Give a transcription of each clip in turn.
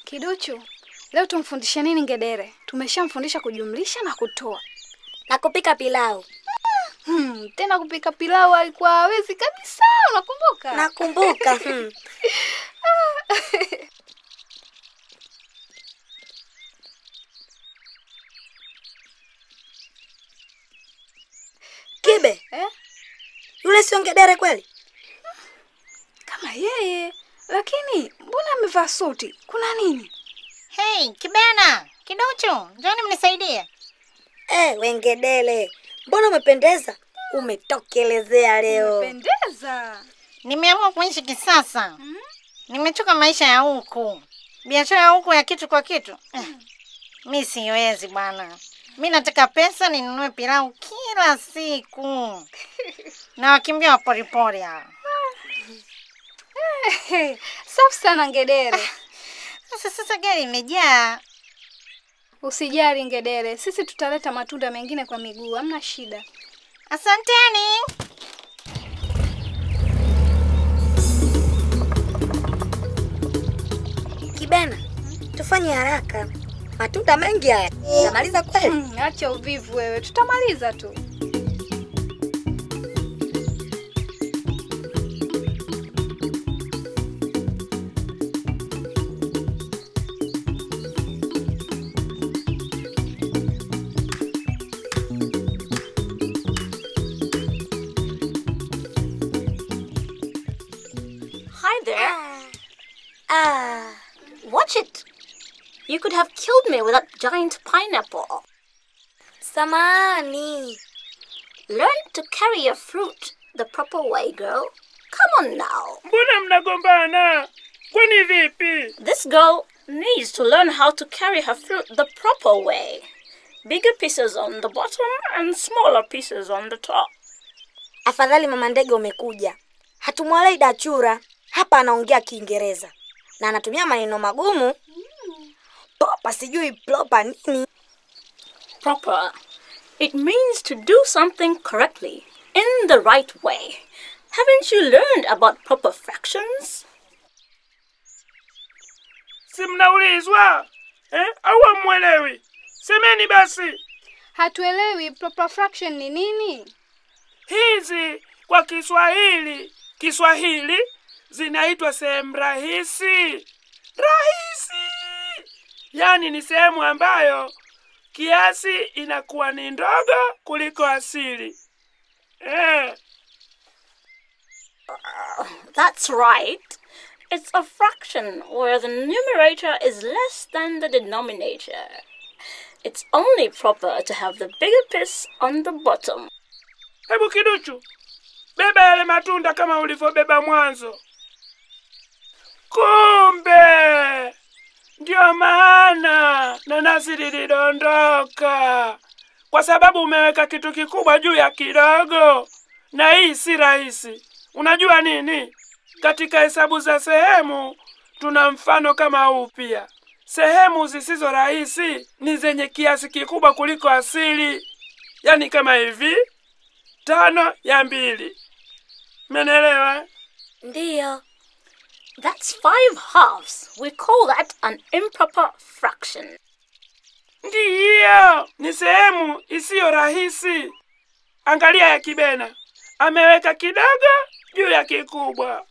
Kiduchu, leo tumfundishe nini ngedere? Tumeshamfundisha kujumlisha na kutoa. Na kupika pilau. Hmm, tena kupika pilau alikuwa hawezi kabisa, unakumbuka? Nakumbuka. hmm. Kibe, Eh? yule sio ngedere kweli? Kama yeye, lakini mbona amevaa suti? Kuna nini? Hey, Kibena, Kiduchu, njoni mnisaidie. Eh, wengedele, mbona umependeza? Umetokelezea leo. Pendeza. Nimeamua kuishi kisasa. Nimechoka maisha ya huku, biashara ya huku ya kitu kwa kitu. Eh, Mi siwezi bwana, mi nataka pesa ninunue pilau kila siku na wakimbia wa poripori hawa. Hey, safi sana ngedere. Sasa sasa gari imejaa. Usijali ngedere, sisi tutaleta matunda mengine kwa miguu, hamna shida. Asanteni. Kibena, tufanye haraka. Matunda mengi haya. Tamaliza kweli? Hmm, acha uvivu wewe, tutamaliza tu. Hi there. Ah, Watch it. You could have killed me with that giant pineapple. samani. Learn to carry your fruit the proper way, girl. Come on now. Mbona mnagombana? Kwani vipi? This girl needs to learn how to carry her fruit the proper way. Bigger pieces on the bottom and smaller pieces on the top. Afadhali mama ndege umekuja. Hatumwalei dachura. Hapa anaongea Kiingereza na anatumia maneno magumu. Propa sijui propa nini. Proper. It means to do something correctly, in the right way. Haven't you learned about proper fractions? Si mnaulizwa eh? Au hamwelewi? Semeni basi. Hatuelewi proper fraction ni nini? Hizi kwa Kiswahili, Kiswahili zinaitwa sehemu rahisi. Rahisi, yaani ni sehemu ambayo kiasi inakuwa ni ndogo kuliko asili eh. That's right. It's a fraction where the numerator is less than the denominator. It's only proper to have the bigger piece on the bottom. Hebu kiduchu, beba yale matunda kama ulivyobeba mwanzo. Kumbe ndio maana nanasi lilidondoka, kwa sababu umeweka kitu kikubwa juu ya kidogo, na hii si rahisi. Unajua nini? Katika hesabu za sehemu tuna mfano kama huu pia. Sehemu zisizo rahisi ni zenye kiasi kikubwa kuliko asili, yaani kama hivi tano ya mbili. Menelewa? Ndiyo. That's five halves. We call that an improper fraction. Ndiyo, ni sehemu isiyo rahisi. Angalia ya Kibena, ameweka kidogo juu ya kikubwa.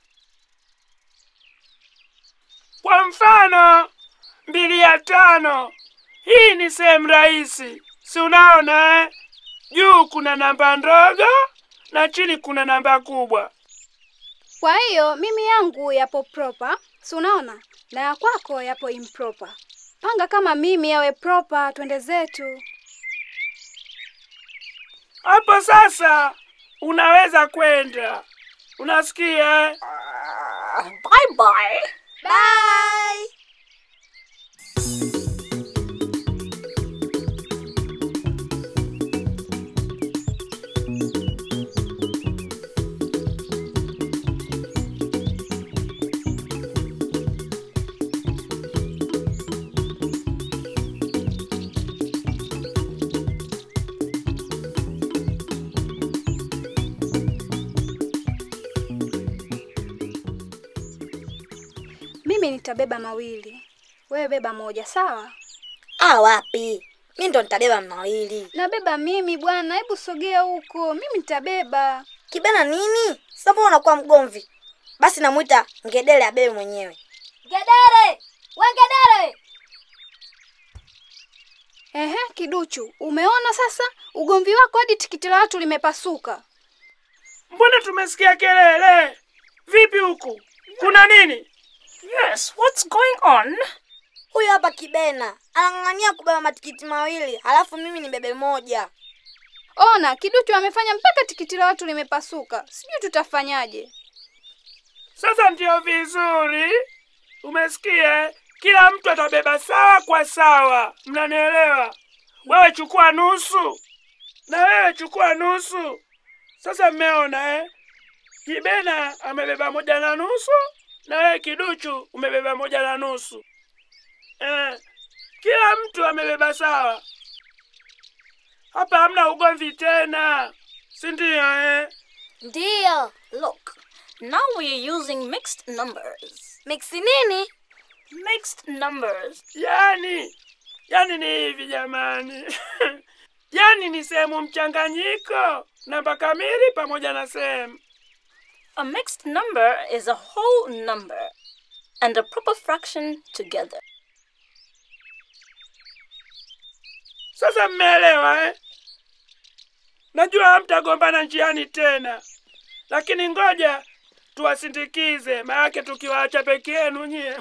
Kwa mfano, mbili ya tano, hii ni sehemu rahisi, si unaona eh? Juu kuna namba ndogo na chini kuna namba kubwa. Kwa hiyo mimi yangu yapo proper, si unaona? Na ya kwako yapo improper. Panga kama mimi yawe proper, twende zetu. Hapo sasa unaweza kwenda. Unasikia? eh? Bye bye. Bye. Mimi nitabeba mawili. Wewe beba moja, sawa? Ah, wapi? Mi ndo nitabeba mawili. Nabeba mimi bwana, hebu sogea huko, mimi nitabeba. Kibena nini? Sasa mbona unakuwa mgomvi? Basi namwita ngedere abebe mwenyewe. Ngedere! We ngedere! Ehe, kiduchu, umeona sasa ugomvi wako hadi tikiti la watu limepasuka. Mbona tumesikia kelele? Vipi huku? Kuna nini? Yes, what's going on? Huyu hapa Kibena anang'ang'ania kubeba matikiti mawili, halafu mimi nibebe moja. Ona, kiduchu amefanya mpaka tikiti la watu limepasuka. Sijui tutafanyaje. Sasa ndio vizuri. Umesikia? Kila mtu atabeba sawa kwa sawa. Mnanielewa? Wewe chukua nusu na wewe chukua nusu. Sasa mmeona eh? Kibena amebeba moja na nusu na wewe kiduchu umebeba moja na nusu. Eh, kila mtu amebeba sawa. Hapa hamna ugomvi tena, si ndio eh? Ndiyo. Look, now we're using mixed numbers. Miksi nini? Mixed numbers. Yani, yani ni hivi jamani. yani ni sehemu mchanganyiko, namba kamili pamoja na sehemu. A mixed number is a whole number and a proper fraction together. Sasa mmeelewa eh? Najua hamtagombana njiani tena, lakini ngoja tuwasindikize, maanake tukiwaacha peke yenu nyie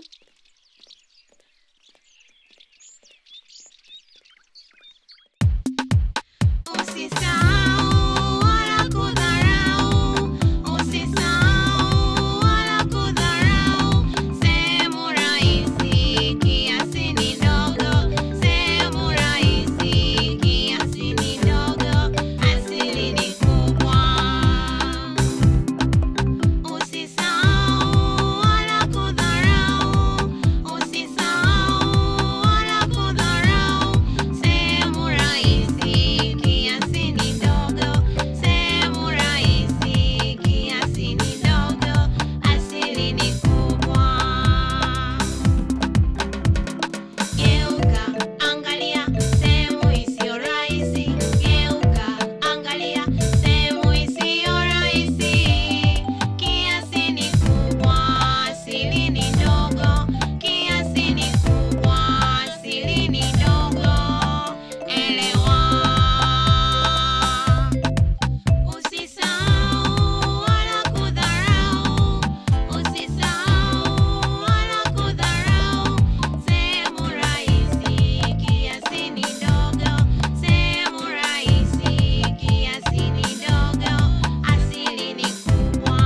Usisahau wala kudharau, usisahau wala kudharau. Sehemu rahisi kiasi ni ndogo, sehemu rahisi kiasi ni ndogo, asili ni kubwa. Usisahau wala kudharau, usisahau wala kudharau. Sehemu rahisi kiasi ni ndogo, sehemu rahisi kiasi ni ndogo, asili ni kubwa. Geuka, angalia sehemu isiyo rahisi. Geuka, angalia sehemu isiyo rahisi. Kiasi ni kubwa, asili ni ndogo. Kiasi ni kubwa, asili ni ndogo. Elewa. Usisahau wala kudharau, usisahau wala kudharau. Sehemu rahisi kiasi ni ndogo, sehemu rahisi kiasi ni ndogo, asili ni kubwa.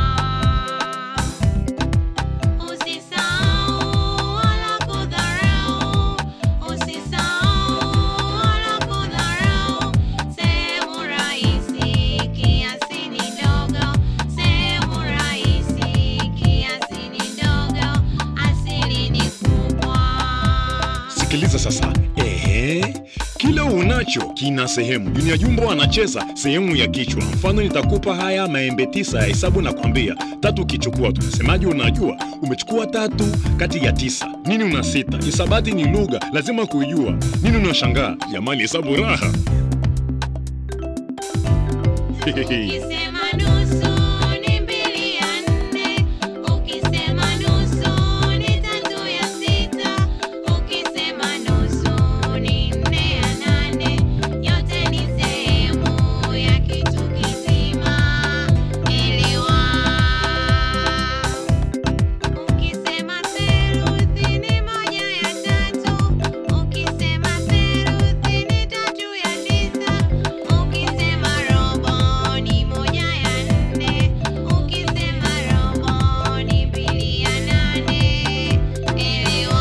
Usisahau wala kudharau, usisahau wala kudharau. Sehemu rahisi kiasi ni ndogo, sehemu rahisi kiasi ni ndogo, asili ni kubwa. Sikiliza sasa. Ehe, kila unacho kina sehemu. Dunia Jumbo anacheza sehemu ya kichwa. Mfano, nitakupa haya maembe tisa ya hesabu na kwambia tatu ukichukua, tunasemaje? Unajua umechukua tatu kati ya tisa. Nini una sita? Hisabati ni lugha, lazima kuijua. Nini unashangaa? Jamani, hesabu raha. Ukisema nusu ni mbili ya nne, ukisema nusu ni tatu ya sita, ukisema nusu ni nne ya nane, yote ni sehemu ya kitu kizima. Elewa. Ukisema theluthi ni moja ya tatu, ukisema theluthi ni tatu ya tisa, ukisema robo ni moja ya nne, ukisema robo ni mbili ya nane. Elewa.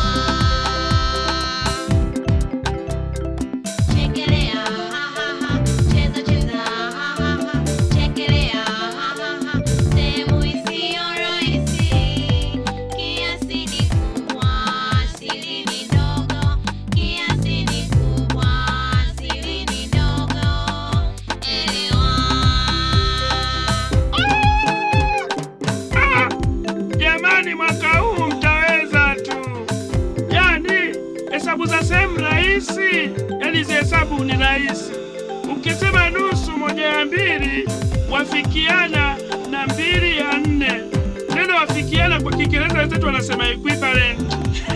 Chekelea, ha ha ha, cheza cheza, ha ha ha, chekelea, ha ha ha, sehemu isiyo rahisi, kiasi ni kubwa, asili ni ndogo, kiasi ni kubwa, asili ni ndogo, elewa. Jamani, mwaka huu mtaweza tu. Yani sehemu rahisi, yani hizi hesabu ni rahisi. Ukisema nusu moja ya mbili wafikiana na mbili ya nne. Neno wafikiana kwa Kiingereza wenzetu wanasema equivalent.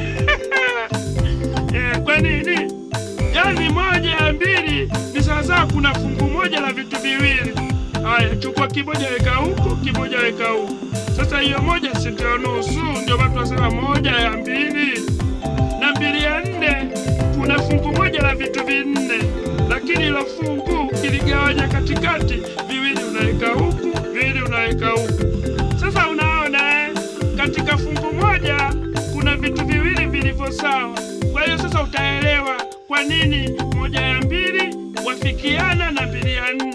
Eh, kwa nini? Yaani moja ya mbili ni sawasawa, kuna fungu moja la vitu viwili. Haya, chukua kimoja weka huku, kimoja weka huku. Sasa hiyo moja si ndio nusu? Ndio watu wasema moja ya mbili na mbili ya nne. Kuna fungu moja la vitu vinne, lakini ilo fungu kiligawanya katikati, viwili unaweka huku, viwili unaweka huku. Sasa unaona eh, katika fungu moja kuna vitu viwili vilivyo sawa. Kwa hiyo sasa utaelewa kwa nini moja ya mbili wafikiana na mbili ya nne.